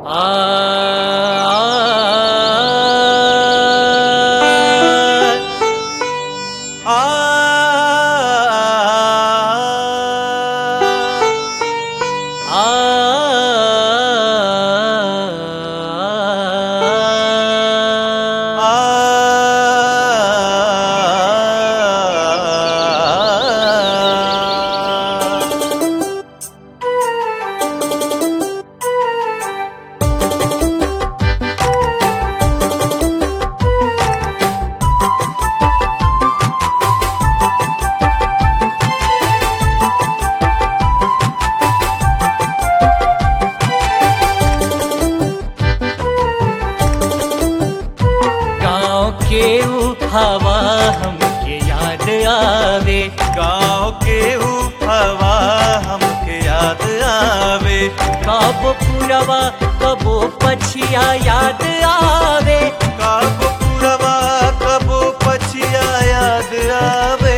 गाँव के ऊ हवा हमके याद आवे गाँव के ऊ हवा हमके याद आवे कबो पुरवा कबो पछिया याद आवे कब पुरवा कबो पछिया याद आवे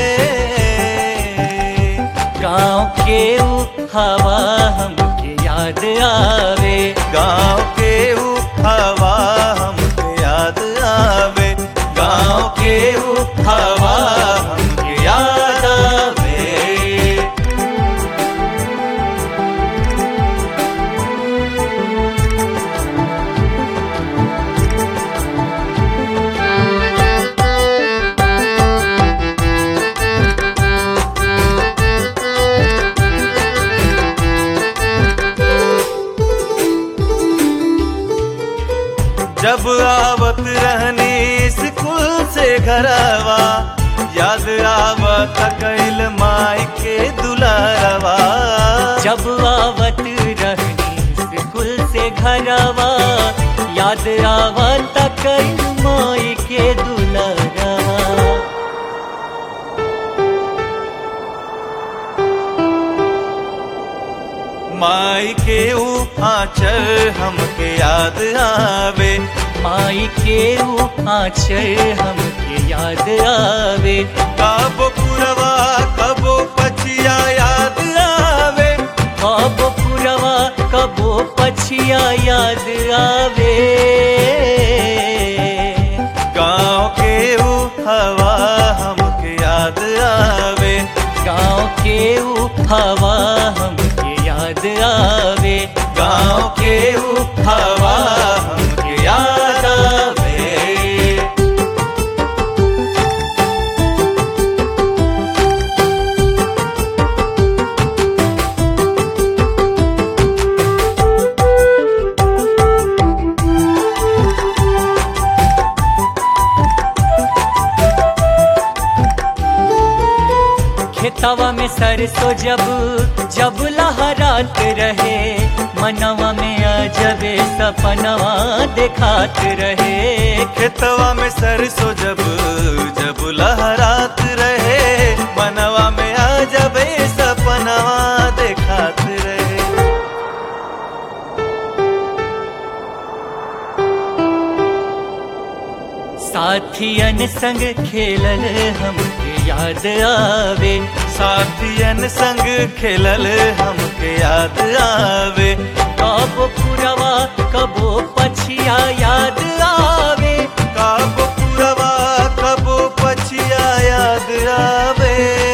गाँव के ऊ हवा हमके याद आवे गाँव के ऊ हवा हमके याद आवे गाँव के ऊ हवा हमके याद आवे जब आवत रहनी स्कूल से घरवा याद आवत कैल माई के दुलारवा जब आवत रहनी स्कूल से घरवा याद आवत कई माई के दुलरवा माई के ऊ आंचल हमके याद आवे माई के ऊ आंचल हमके याद आवे कब पुरवा कबो पछिया याद आवे कबो पुरवा कबो पछिया याद आवे गाँव के ऊ हवा हमके याद आवे गाँव के ऊ हवा हमके याद आवे गाँव के ऊ हवा हमके याद आवे खेतवा में सरसों जब जब लहरात रहे मनवा में अजबे सपनवा देखात रहे खेतवा में सरसों जब जब लहरात रहे मनवा में आ जबे सपनवा देखात रहे साथियन संग खेलल हमके याद आवे साथियन संग खेलल हमके याद आवे कबो पुरवा कबो पछिया याद आवे कब पुरवा कबो पछिया याद आवे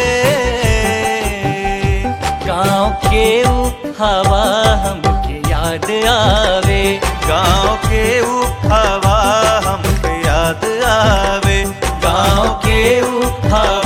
गाँव के ऊ हवा हमके याद आवे गाँव के ऊ हवा हमके याद आवे गाँव के ऊ हवा